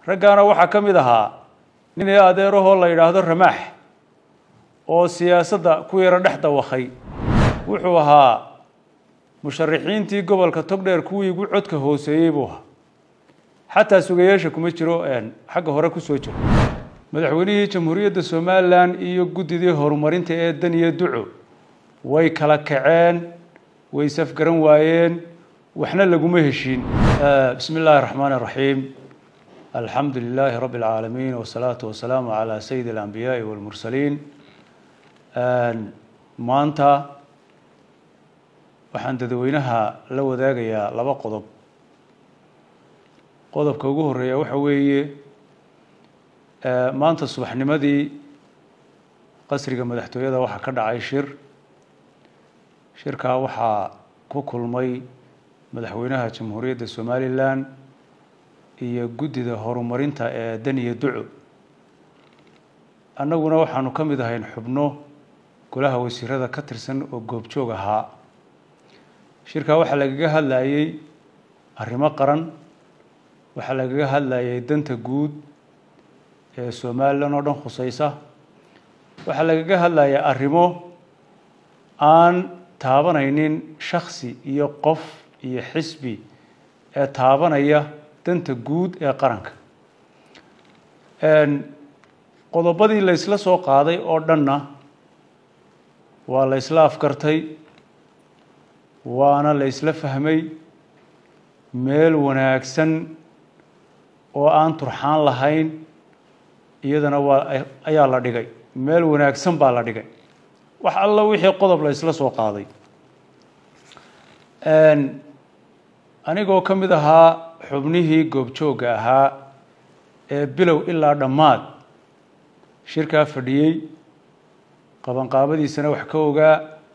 raggaana waxaa ka mid ahaa nin ee adeerahoo la yidhaahdo ramaax oo siyaasadda ku yaro dhex dawakhay wuxuu ahaa musharaxiintii gobolka togdheer kuwii ugu codka hooseeyey buu ahaa xataa sugayaasha kuma jiro xagga hore kusoo jiro madaxweynihii jamhuuriyadda somalilan iyo guddidii horumarinta ee daniya duco way kala kaceen way safgaran waayeen waxna laguma heshiin bismi illaahi raxmaan iraxiim alxamdu lilaahi rabbi اlcaalamiin wasalaatu wasalaamu calaa sayidi alambiyaai walmursaliin maanta waxaan dadweynaha la wadaagayaa laba qodob qodobka ugu horeeya waxa weeye maanta subaxnimadii qasriga madaxtooyada waxaa ka dhacay shir shirkaa waxaa ku kulmay madaxweynaha jamhuuriyadda somalilan iyo guddida horumarinta ee daniya duco annaguna waxaanu ka mid ahayn xubno golaha wasiirada ka tirsan oo goobjoog ahaa shirkaa waxaa lagaga hadlayey arrimo qaran waxaa lagaga hadlayay danta guud ee somalilan oo dhan khuseysa waxaa lagaga hadlaya arrimo aan taabanaynin shaksi iyo qof iyo xisbi ee taabanaya danta guud ee qaranka qodobadii la ysla soo qaaday oo dhanna waa la ysla afgartay waana la ysla fahmay meel wanaagsan oo aan turxaan lahayn iyadana waa ayaa la dhigay meel wanaagsan baa la dhigay wax alla wixii qodob la ysla soo qaaday anigoo ka mid ahaa xubnihii goobjoogga ahaa ee bilow ilaa dhammaad shirkaa fadhiyey qabanqaabadiisana wax ka ogaa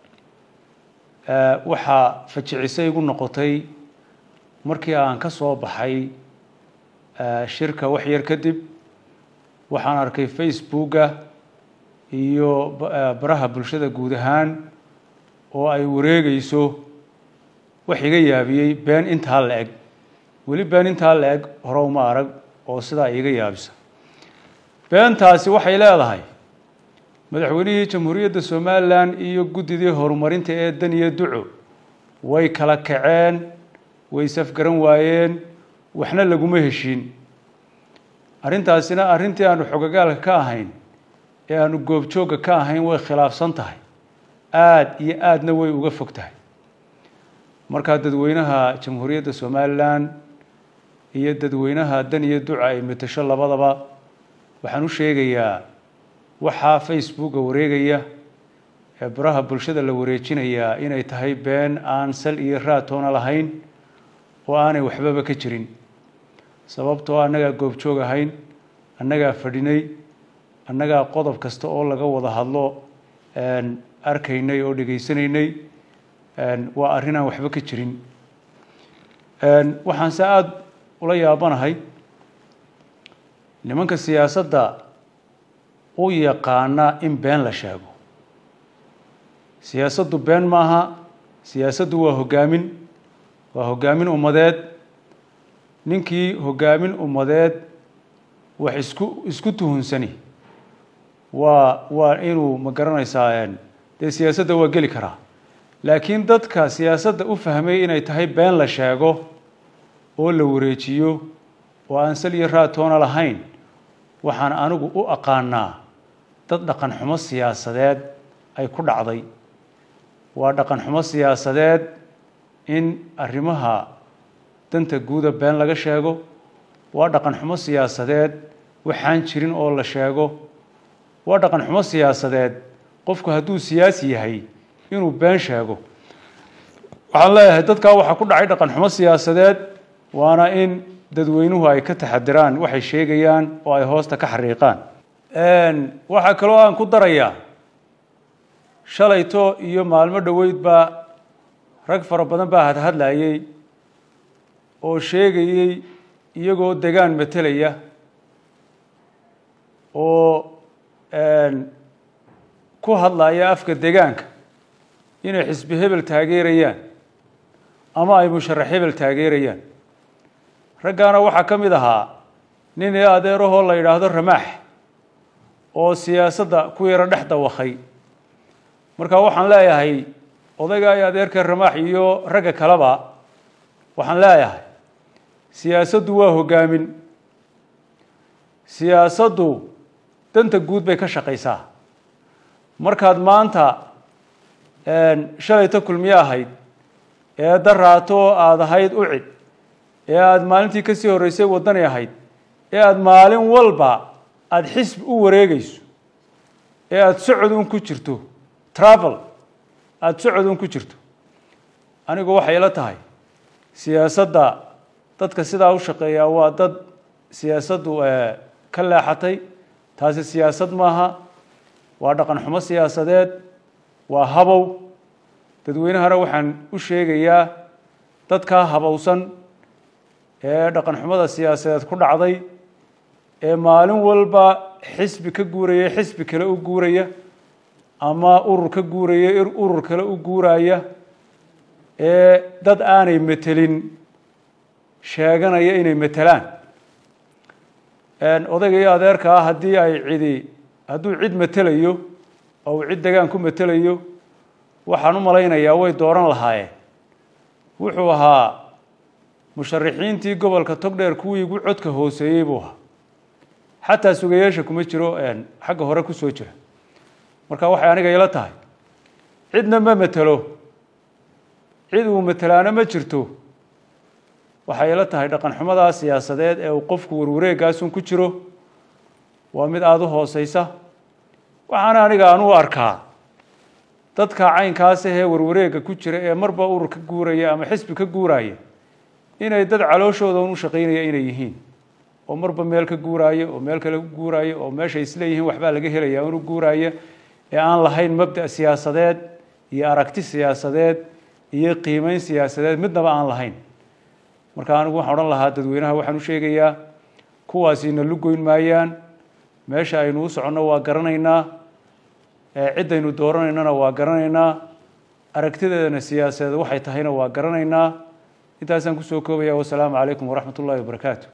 waxaa fajicisay igu noqotay markii aan ka soo baxay shirka wax yar kadib waxaan arkay facebooka iyo baraha bulshada guud ahaan oo ay wareegeyso wax iga yaabiyey been intaa la eg weli been intaa la eg hore uma arag oo sidaa iga yaabisa beentaasi waxay leedahay madaxweynihii jamhuuriyadda somalilan iyo guddidii horumarinta ee daniya duco way kala kaceen way safgaran waayeen waxna laguma heshiin arrintaasina arrintii aanu xogogaalka ka ahayn ee aanu goobjoogga ka ahayn way khilaafsan tahay aada iyo aadna way uga fog tahay markaa dadweynaha jamhuuriyadda somalilan iyo dadweynaha daniya duca ay matasho labadaba waxaan u sheegayaa waxaa facebooka wareegaya ee baraha bulshada la wareejinayaa inay tahay been aan sal iyo raatoona lahayn oo aanay waxbaba ka jirin sababtoo annagaa goobjoog ahayn annagaa fadhinay annagaa qodob kasta oo laga wada hadlo arkaynay oo dhegaysanaynay waa arrin aan waxba ka jirin waxaan se aada ula yaabanahay nimanka siyaasadda u yaqaana in been la sheego siyaasaddu been maaha siyaasaddu waa hoggaamin waa hoggaamin ummadeed ninkii hoggaamin ummadeed wax isku isku tuhunsani waa waa inuu ma garanaysaa dee siyaasadda waa geli karaa laakiin dadka siyaasadda u fahmay inay tahay been la sheego oo la wareejiyo oo aan sal iyo raatoona lahayn waxaan anigu u aqaanaa dad dhaqan xumo siyaasadeed ay ku dhacday waa dhaqan xumo siyaasadeed in arrimaha danta guuda been laga sheego waa dhaqan xumo siyaasadeed waxaan jirin oo la sheego waa dhaqan xumo siyaasadeed qofku hadduu siyaasi yahay inuu been sheego waxaan leeyahay dadkaa waxaa ku dhacay dhaqan xumo siyaasadeed waana in dadweynuhu ay ka taxadiraan waxay sheegayaan oo ay hoosta ka xariiqaan waxaa kaloo aan ku darayaa shalayto iyo maalmo dhoweydba rag fara badan baa hadhadlayey oo sheegayey iyagoo degaan matelaya oo ku hadlaya afka degaanka inay xisbi hebel taageerayaan ama ay musharax hebel taageerayaan raggaana waxaa ka mid ahaa nin i adeerahoo la yidhaahdo ramaax oo siyaasadda ku yaro dhex dawakay marka waxaan leeyahay odayga i adeerka ramaax iyo ragga kaleba waxaan leeyahay siyaasaddu waa hoggaamin siyaasaddu danta guud bay ka shaqaysaa markaad maanta shalayta kulmiye ahayd ee daraato aada ahayd ucid ee aada maalintii kasii horreysay waddani ahayd ee aada maalin walba aada xisbi u wareegeyso ee aada socod un ku jirto travel aada socod un ku jirto anigu waxay ila tahay siyaasadda dadka sidaa u shaqeeyaa waa dad siyaasaddu ka leexatay taasi siyaasad maaha waa dhaqan xumo siyaasadeed waa habow dadweynahana waxaan u sheegayaa dadkaa habowsan ee dhaqan xumada siyaasadeed ku dhacday ee maalin walba xisbi ka guuraya xisbi kale u guuraya ama urur ka guuraya urur kale u guuraya ee dad aanay metelin sheeganaya inay metelaan odayga iyo adeerka ah haddii ay cidi hadduu cid metelayo oo uu cid degaan ku metelayo waxaan u malaynayaa way dooran lahaayeen wuxuu ahaa musharixiintii gobolka togdheer kuwii igu codka hooseeyey buu ahaa xataa sugayeesha kuma jiro xagga hore kusoo jira marka waxay aniga ila tahay cidna ma metelo cid uu metelaana ma jirto waxay ila tahay dhaqan xumadaa siyaasadeed ee uu qofku warwareegaasun ku jiro waa mid aada u hooseysa waxaana aniga aan u arkaa dadka caynkaas ahee warwareega ku jira ee marba urur ka guuraya ama xisbi ka guuraya inay dad calooshooda un u shaqaynaya inay yihiin oo marba meel ka guuraya oo meel kale ku guuraya oo meeshay isleeyihiin waxbaa laga helaya unu guuraya ee aan lahayn mabda' siyaasadeed iyo aragti siyaasadeed iyo qiimeyn siyaasadeed midnaba aan lahayn marka anigu waxaan odhan lahaa dadweynaha waxaan u sheegayaa kuwaasina lugoyn maayaan meesha aynu u soconno waa garanaynaa ciddaynu dooranaynana waa garanaynaa aragtideedana siyaasadeed waxay tahayna waa garanaynaa intaasaan kusoo koobaya wasalaamu calaykum waraxmat ullahi wabarakaatu